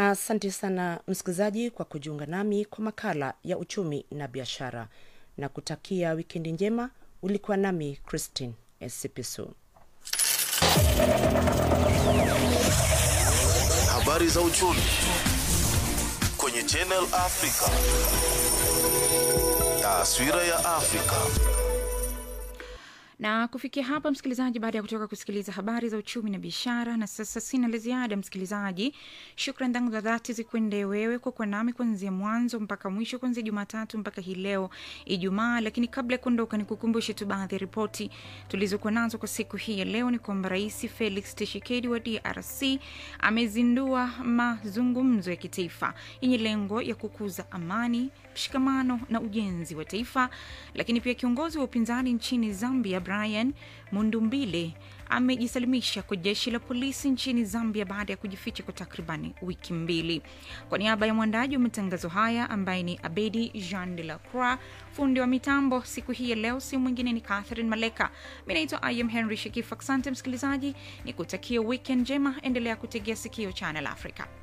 Asante sana msikilizaji kwa kujiunga nami kwa makala ya uchumi na biashara na kutakia wikendi njema. Ulikuwa nami Christine Esipisu. Habari za uchumi kwenye Channel Africa. Taswira ya Afrika. na kufikia hapa msikilizaji baada ya kutoka kusikiliza habari za uchumi na biashara na sasa sina la ziada msikilizaji shukran zangu za dhati zikwende wewe kwa kuwa nami kuanzia mwanzo mpaka mwisho kuanzia jumatatu mpaka hii leo ijumaa lakini kabla ya kuondoka ni kukumbushe tu baadhi ya ripoti tulizokuwa nazo kwa siku hii ya leo ni kwamba rais felix tshisekedi wa drc amezindua mazungumzo ya kitaifa yenye lengo ya kukuza amani mshikamano na ujenzi wa taifa lakini pia kiongozi wa upinzani nchini zambia brian mundumbile amejisalimisha kwa jeshi la polisi nchini zambia baada ya kujificha kwa takribani wiki mbili kwa niaba ya mwandaji wa matangazo haya ambaye ni abedi jean de la croix fundi wa mitambo siku hii ya leo si mwingine ni catherine maleka mi naitwa im henry shekif asante msikilizaji ni kutakia weekend njema endelea kutegea sikio channel africa